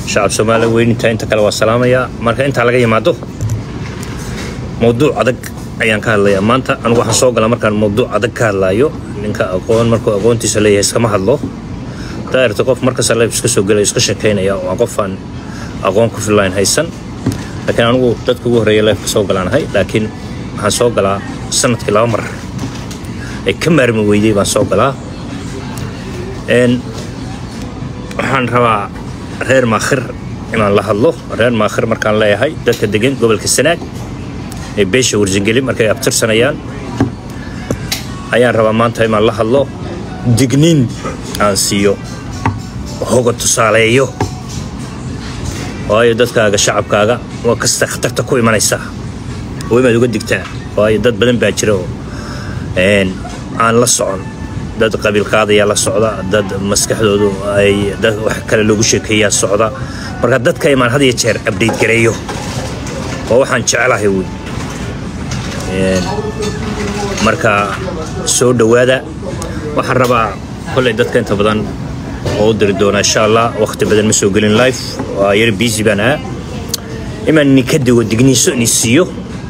shacab soomaaliya weyninta inta kale waa salaamayaa marka intaa laga yimaado mowduuc adag ayaan ka hadlayaa maanta anigu waxaan soo galaa markaan mowduuc adag ka hadlaayo ninka aqoon markuu aqoontiisa leeyahay iskama hadlo daa'irta qof markasta leef iska soo gelaya iska sheekaynaya waa qofaan aqoon ku fillayn haysan laakiin anigu dadka ugu horreeya leefka soo galaanahay laakiin waxaan soo galaa sanadkii laba mar ay ka maarmi weydey baan soo galaa waxaan rabaa reer maakhir inaan la hadlo reer maakhir markaan leeyahay dadka degan gobolka sanaag ee beesha warsangeli markay abtirsanayaan ayaan rabaa maanta inaan la hadlo digniin aan siiyo hoga tusaaleeyo waayo dadkaaga shacabkaaga waa kasta khatarta ku imanaysaa oo imaad uga digtaa waayo dad badan baa jira oo aan la socon dad qabiilkaadayaa la socda dad maskaxdoodu ay dad wax kale loogu sheekeeyaa socda marka dadka imaan had iyo jeer abdhayt gareeyo oo waxaan jecelahay wey marka soo dhowaada waxaan rabaa kolley dadka inta badan oo u diri doonaa insha allah waqti badan ma soo gelin life waa yar busy baan ahaa imaan ninka digo digniiso ni siiyo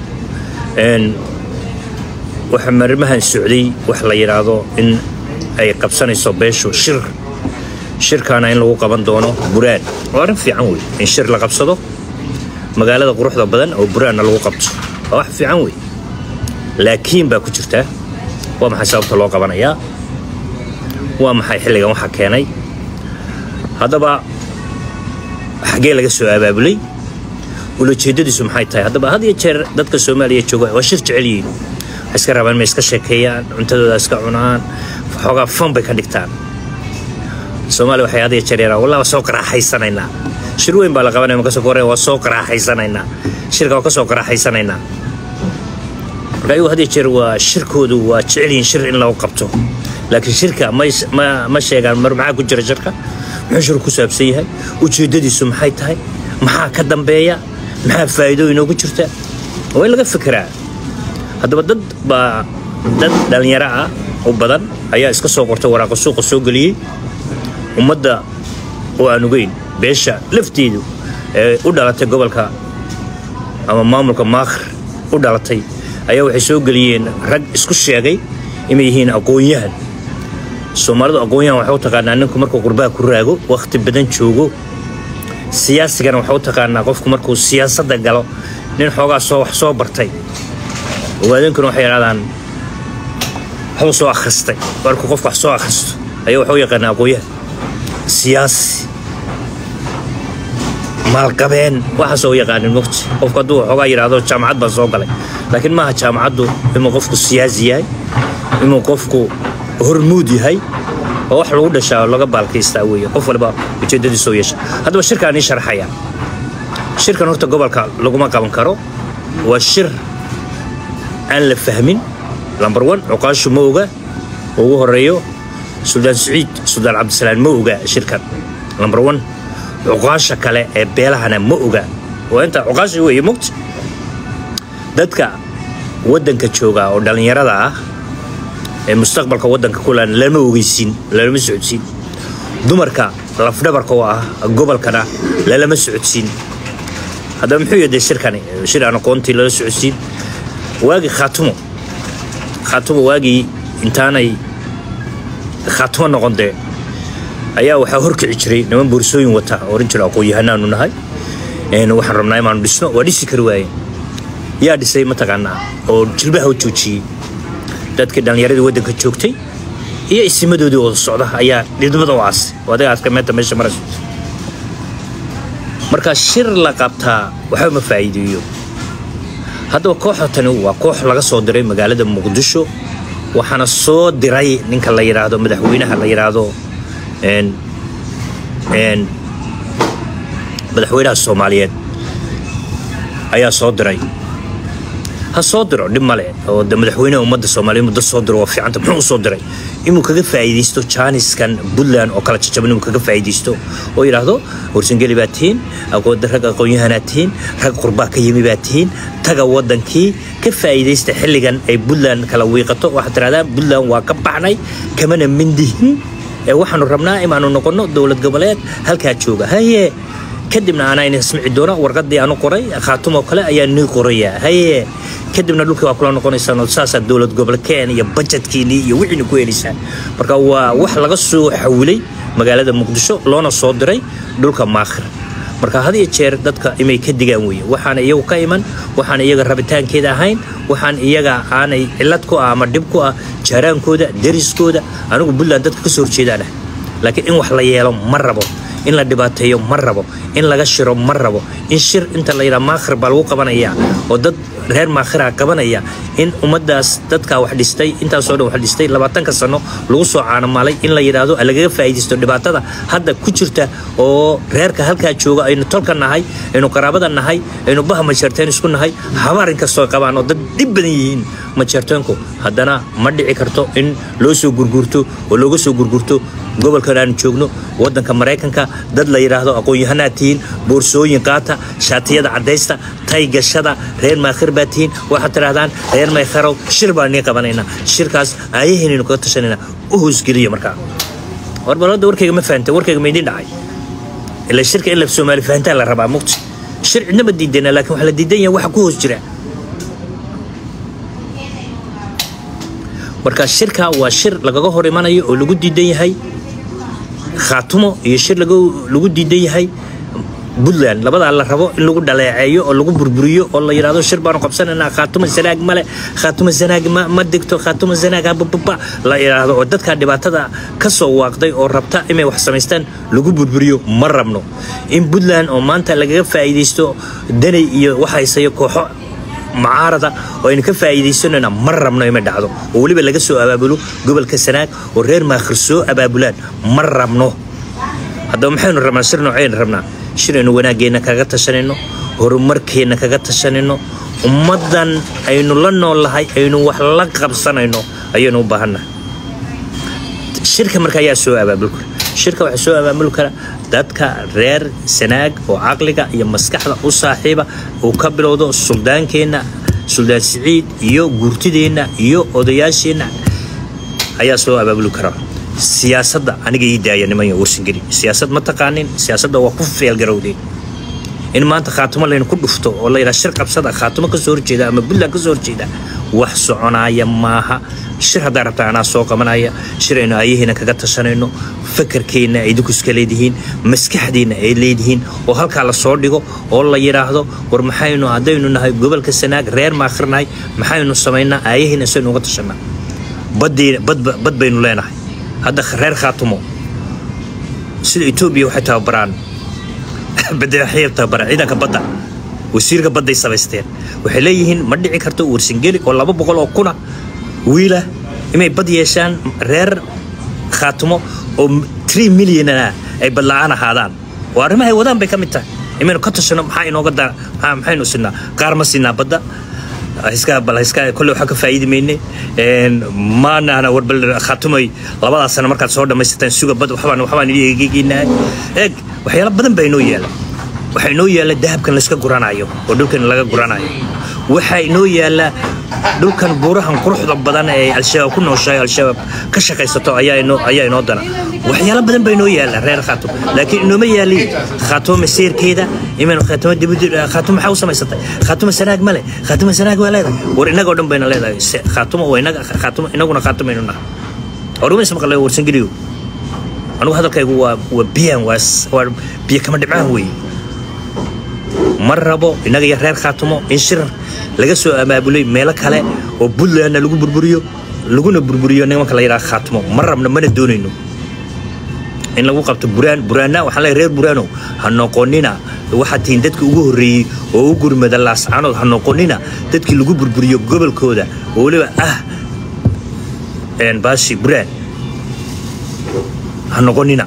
waxa marimahan socday wax la yidhaahdo in ay qabsanayso beeshu shir shirkaana in lagu qaban doono buraan waa arrin fiican wey in shir la qabsado magaalada quruxda badan oo buraanna lagu qabto waa wax fiican wey laakiin baa ku jirta waa maxay sababta loo qabanayaa waa maxay xilligan waxa keenay haddaba xaggee laga soo abaabulay ulajeedadiisu maxay tahay haddaba had iyo jeer dadka soomaaliya jooga waa shir jecel yihiin waxay iska rabaan inay iska sheekeeyaan cuntadooda iska cunaan xoogaa fan bay ka dhigtaan soomaaliya waxay had iyo jeer yaraan wallah waa soo qaraaxaysanaynaa shir weyn baa la qabanaya marka soo koreen waa soo qaraaxaysanaynaa shirka waa ka soo qaraaxaysanaynaa marka ayagu had iyo jeer waa shirkoodu waa jecel yihiin shir in lagu qabto laakiin shirka ma sheegaan mar maxaa ku jira shirka muxuu shir ku saabsan yahay ujeeddadiisu maxay tahay maxaa ka dambeeya maxaa faa'iido inoogu jirta waa in laga fikiraa haddaba dad baa dad dhallinyaro ah u badan ayaa iska soo qortay waraaqa suuqa soo geliyey ummadda oo aan ogeyn beesha lafteedu ee u dhalatay gobolka ama maamulka maakhir u dhalatay ayaa waxay soo geliyeen rag isku sheegay inay yihiin aqoon-yahan soomaalidu aqoon-yahan waxay u taqaanaa ninku markuu qurbaha ku raago wakhti badan joogo siyaasigana waxay u taqaanaa qofku markuu siyaasadda galo nin xoogaa soo wax soo bartay ogaadeenkuna waxay yidhahdaan waxbuu soo akhristay markuu qofku wax soo akhristo ayaa waxuu yaqaanaa aqoon-yahan siyaasi maalqabeen waxaasoo yaqaanin mugti qofku hadduu xoogaa yidhaahdo jaamacad baan soo galay laakiin maaha jaamacaddu inuu qofku siyaasi yahay inuu qofku hormuud yahay oo wax lagu dhashaa oo laga baalkaystaa weeye qof waliba ujeeddadiisoo yeesha haddaba shirkaan ii sharxaya shirkan horta gobolka laguma qaban karo waa shir aan la fahmin lambar one cuqaashu ma oga ugu horeeyo suldaan saciid suldaan cabdisalaan ma oga shirkan lambar one cuqaasha kale ee beelahana ma oga waa intaa cuqaasha weeye mugti dadka waddanka jooga oo dhallinyarada ah ee mustaqbalka waddanka kulan lama ogeysiin lalama socodsiin dumarka lafdhabarka oo ah gobolkana lalama socodsiin haddaba muxuu yaday shirkani shir aan aqoontii lala socodsiin waagii khaatumo khaatumo waagii intaanay khaatumo noqon dee ayaa waxaa horkici jiray niman boorsooyin wata oo oran jira aqoon-yahanaanu nahay waxaan rabnaa inaanu dhisno waa dhisi kari waaye yaa dhisay mataqaanaa oo jilbaha u joojiyey dadkii dhallinyaradii waddanka joogtay iyo isimadoodii wada socda ayaa dhidbada u aasay oo adiga aska meenta meesha marayso marka shir la qabtaa waxba ma faa'iideeyo haddaba kooxda tani waa koox laga soo diray magaalada muqdisho waxaana soo diray ninka la yidhaahdo madaxweynaha la yidhaahdo madaxweynaha soomaaliyeed ayaa soo diray ha soo diro dhib male oo de madaxweynaha ummadda soomaaliyeed muddo soo diro waa fiicanta muxuu u soo diray inuu kaga faa'iidaysto jaaniskan puntland oo kala jajaban inuu kaga faa'iidaysto oo yidhaahdo warsangeli baa tihiin rag aqoon-yahanaa tihiin rag qurbaa ka yimi baa tihiin taga waddankii ka faa'iidaysta xilligan ay puntland kala wiiqato waxaad tirahdaan puntland waa ka baxnay kamana mindihin ee waxaanu rabnaa inaanu noqonno dowlad goboleed halkaa jooga haye kadibna anaa ina smici doona warqadii aanu qoray khaatumoo kale ayaa nii qoraya haye kadibna dhulkii waa kula noqonaysaan oo saasaa dowlad gobolkeen iyo bajetkiinii iyo wixiina ku helaysaan marka waa wax laga soo xawilay magaalada muqdisho loona soo diray dhulka maakhir marka had iyo jeer dadka imay ka digaan weeye waxaana iyagu ka iman waxaan iyaga rabitaankeeda ahayn waxaan iyaga aanay cillad ku ah ama dhib ku ah jaaraankooda deriskooda anigu puntland dadka kasoo horjeedaan ah laakiin in wax la yeelo ma rabo in la dhibaateeyo ma rabo in laga shiro ma rabo in shir inta la yidhaha maakhir baa lagu qabanaya oo dad reer maakhira qabanaya in ummaddaas dadkaa wax dhistay intaasoo dhan wax dhistay labaatanka sano lagu soo caanamaalay in la yidhaahdo lagaga faa'iidaysto dhibaatada hadda ku jirta oo reerka halkaa jooga aynu tolka nahay aynu qaraabada nahay aynu baha majeerteen isku nahay habaar inkastoo qabaan oo dad dhib badan yihiin majeerteenku haddana ma dhici karto in loo soo gurgurto oo looga soo gurgurto gobolkan aanu joogno wadanka maraykanka dad la yidhaahdo aqoon-yahanaad tihiin boorsooyin qaata shaatiyada cadaysta tay gashada reer maakhir baa tihiin waxaad tidhahdaan reer maykharow shir baan nii qabanaynaa shirkaas aayaheynaynu kaga tashanayna u hoosgeliya markaa warbalada warkayga ma fahantay warkayga ma idiin dhacay ila shirka in la soomaali fahantaa la rabaa mugti shir cidnama diidana laakiin waxaa la diidan yahay waxa ku hoos jira marka shirka waa shir lagaga hor imanayo oo lagu diidan yahay khaatumo iyo shir lagu diidan yahay puntland labadaa la rabo in lagu dhaleeceeyo oo lagu burburiyo oo la yidhahdo shir baanu qabsanaynaa khaatumo sanaag male khaatumo sanaag ma degto khaatumo sanaag habababa la yidhaahdo oo dadkaa dhibaatada ka soo waaqday oo rabta inay wax samaystaan lagu burburiyo ma rabno in puntland oo maanta lagaga faa'iidaysto danay iyo waxhaysayo kooxo mucaarada oo aynu ka faa'iidaysanayna ma rabno ima dhacdo oo weliba laga soo abaabulo gobolka sanaag oo reer maakhir soo abaabulaan ma rabno haddaba maxaynu rabnaa shir noocaynu rabnaa shir aynu wanaaggeenna kaga tashanayno horumarkeenna kaga tashanayno ummaddan aynu la noolahay aynu wax la qabsanayno ayaynu u baahannahay shirka marka ayaa soo abaabuli kara shirka waxaa soo abaabuli kara dadka reer sanaag oo caqliga iyo maskaxda u saaxiiba uu ka bilowdo suldaankeenna suldaan siciid iyo guurtideenna iyo odayaasheenna ayaa soo abaabuli kara siyaasadda aniga ii daaya niman warsangeli siyaasad ma taqaanin siyaasadda waa ku feelgarowdeen in maanta khaatumo laynu ku dhufto oo la yidhaha shir qabsada khaatumo ka soo horjeeda ama puntland ka soo horjeeda wax soconaaya maaha shir haddaa rabtaa anaa soo qabanaya shir aynu aayaheena kaga tashanayno fakarkeenna ay idinku iska leedihiin maskaxdeenna ay leedihiin oo halkaa la soo dhigo oo la yidhaahdo war maxaynu haddaynu nahay gobolka sanaag reer maakhirnahay maxaynu samaynaa aayaheena saynu uga tashanaa bad baynu leenahay hadda reer khaatumo sida etoobiya waxay tababaraan waxay tababaraan ciidanka badda wasiirka badday samaysteen waxay leeyihiin ma dhici karto warsangeli oo laba boqol oo kuna wiila inay bad yeeshaan reer khaatumo oo tree millionana ay badla-aan ahaadaan oo arrimahay wadaan bay ka mid tahay imaynu ka tashano maxaa inooga da maxaynu sinaa qaar ma sinaa badda iska bal iska kolle waxaa ka faa'iidi mayne maanaana warbal khaatumay labadaas sano markaad soo dhammaysataan suga bad waxbaan waxbaan idhi egegeynaa eeg waxyaalo badan baa inoo yaala waxaa inoo yaala dahabkan layska guranayo oo dhulkan laga guranayo waxaa inoo yaala dhulkan buurahan quruxda badan ee al-shabaab ku nooshahay al-shabaab ka shaqaysato ayaa inoo ayaa inoo dana waxyaalo badan baa inoo yaala reer khaatum laakiin inooma yaaliin khaatumo maseerkeeda imaynu khaatumo dibudi khaatumo maxaa u samaysatay khaatumo sanaag male khaatumo sanaag waa leedahay war innagoo dhan bayna leedahay khaatumo waa inaga khaatumo inaguna khaatumaynu nahay orumaysa maqlay warsangeliyo anigu hadalkaygu waa waa biyaan waa waa biyo kama dhibcaan weeye ma rabo innaga iyo reer khaatumo in shir laga soo abaabulay meelo kale oo puntlandna lagu burburiyo laguna burburiyo nimanka la yidhaha khaatumo ma rabno mana doonayno in lagu qabto buraan buraanna waxaan leeyahay reer buraanow ha noqonina waxaad tihiin dadkii ugu horreeyey oo u gurmada laascaanood ha noqonina dadkii lagu burburiyo gobolkooda oo weliba ah baashi buraan ha noqonina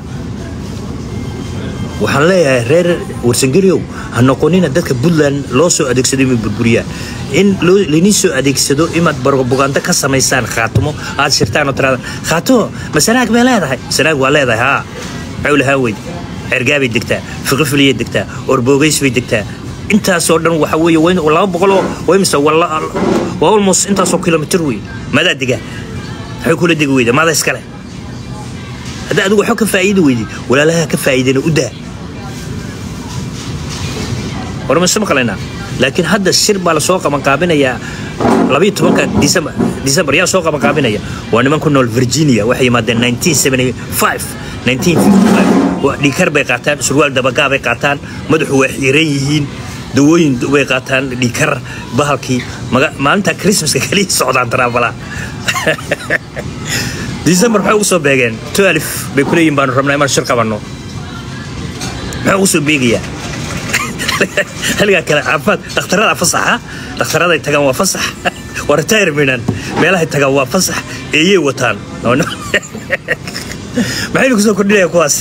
waxaan leeyahay reer warsangeliyow ha noqonina dadka puntland loo soo adeegsado inay burburiyaan in laydin soo adeegsado inaad bogaando ka samaysaan khaatumo aad shirtaan oo tiraadaan khaatumo ma sanaag bay leedahay sanaag waa leedahay haa cawlahaa weyd cergaabay degtaa fiqifiliyay degtaa orboogays bay degtaa intaasoo dhan waxa weeye laba boqoloo waymise waa almost intaasoo kilomitir wey maadaa dega maxay kula degi weyda maada iskale hadda adigu waxba ka faa'iidi weydi walaalaha ka faa'iidana u daa war ma isu maqlaynaa laakiin hadda shir baa lasoo qabanqaabinayaa labayo tobanka december december yaa soo qabanqaabinaya waa niman ku nool virginia waxay yimaadeen 1975 1955 dhiikar bay qaataan surwaal dabagaa bay qaataan madaxu waa xiiran yihiin dawooyin bay qaataan dhiikar bahalkii maalinta christmaska kaliya socdaan taraabala december maxay ugu soo beegeen twelve bay ku leeyihin baanu rabnaa inaan shir qabanno maxaa ugu soo beegayaa xilligaa kale caafimaad dhakhtarada fasaxa dhakhtaraday tagaan waa fasax waa retireminan meelahay tagaan waa fasax eeyey wataan maxaynu kusoo kordhinaya kuwaas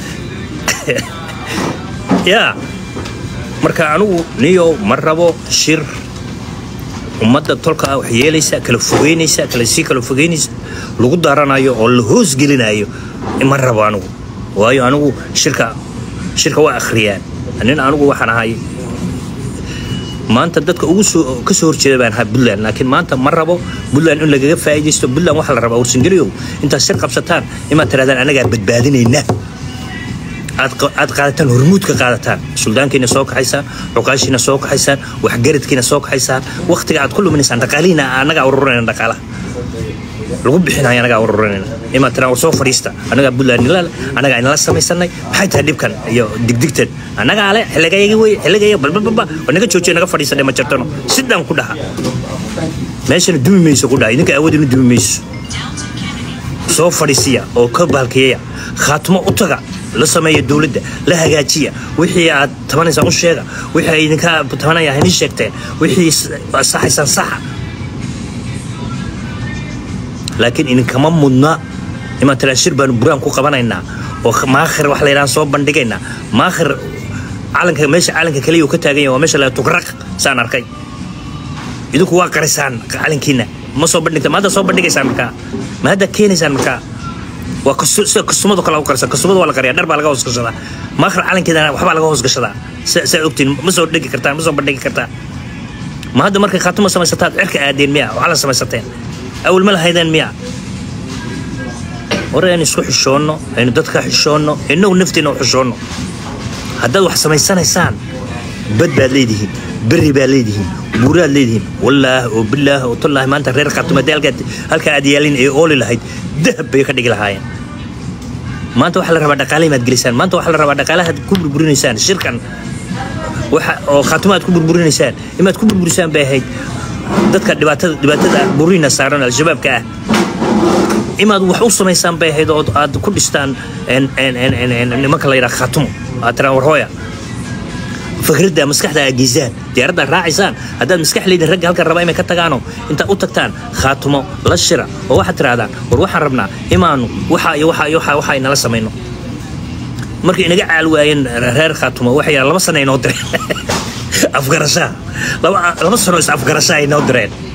yaa marka anigu niyo ma rabo shir ummadda tolka wax yeelaysa kala fogeynaysa kala sii kala fogeynaysa lagu daaranayo oo la hoosgelinayo ma rabo anigu waayo anigu shirka shirka waa akhriyaan nin anigu waxaan ahay maanta dadka ugu soo ka soo horjeeda baan ahaa puntland laakiin maanta ma rabo puntland in lagaga faa'iidaysto puntland waxaa la rabaa warsangeliyow intaad shir qabsataan imaad tirahdaan anagaa badbaadinayna aad qaadataan hormuudka qaadataan suldaankiina soo kaxaysaan cuqaashiina soo kaxaysaan waxgaradkiina soo kaxaysaan wakhtiga aad ku luminaysaan dhaqaalihiina anagaa ururinayna dhaqaalaha lagu bixinayo anagaa ururinayna imaad tiraan war soo fadhiista anagaa puntland nilal anagaa inala samaysanay maxay tahay dhibkan iyo digdigtan anagaa le xilligayagi wey xilligaya balbalbalba war naga joojiya naga fadhiisadhe ma jirtano sidaan ku dhaha meeshana dumi mayso ku dhaha idinka awood inu dumi mayso soo fadhiisiya oo ka baalkeeya khaatimo u taga la sameeya dowladda la hagaajiya wixii aad tabanaysaan u sheega wixii ay idinka tabanaya haynii sheegteen wixii saxaysaan saxa laakiin idinkama mudna imaan tiraa shir baanu buraan ku qabanaynaa oo maakhir wax la yidhaha soo bandhigaynaa maakhir calanka meesha calanka kaliya uu ka taagan yahay waa meesha la tugraq saan arkay idinku waa qarisaan calankiina ma soo bandhigta ma hadda soo bandhigaysaan markaa ma hadda keenaysaan markaa waa sida kastumadu kale u qarsan kastumadu waa la qariyaa dhar baa laga hoos gashadaa maakhir calankeedana waxbaa laga hoos gashadaa saa ogtiin ma soo dhigi kartaan ma soo bandhigi kartaan ma hadda markay khaatimo samaysataad cirka aadeen miya waxaa la samaysateen awal ma lahaydeen miya war aynu isku xishoonno aynu dadka xishoonno innagu nafteena u xishoonno haddaad wax samaysanaysaan bad baad leedihiin berri baad leedihiin buuraad leedihiin wallaah oo bilaah oo tallaahi maanta reer khaatumadee halkaa aad yaalin ee ooli lahayd dahab bay ka dhigi lahaayeen maanta waxaa la rabaa dhaqaale imaad gelisaan maanta waxaa la rabaa dhaqaalahaad ku burburinaysaan shirkan oo khaatimo aad ku burburinaysaan imaad ku burburisaan bay ahayd dadka dhibaatada dhibaatada burina saaran al-shabaabka ah imaad wax u samaysaan bay ahayd oo aad ku dhistaan nimanka la yidhaha khaatumo aad tiraan warhooya fikradda maskaxda aad geysaan diyaaradda raacaysaan haddaad maskax leedin ragga halkan rabaa inay ka tagaano intaad u tagtaan khaatumo la shira oo waxaad tirahdaan war waxaan rabnaa imaanu waxa iyo waxa iyo waxa waxa inala samayno markay inaga caal waayeen reer khaatumo waxay laba sano inoo direen afgarashaa laba sano is afgarashaa inoo direen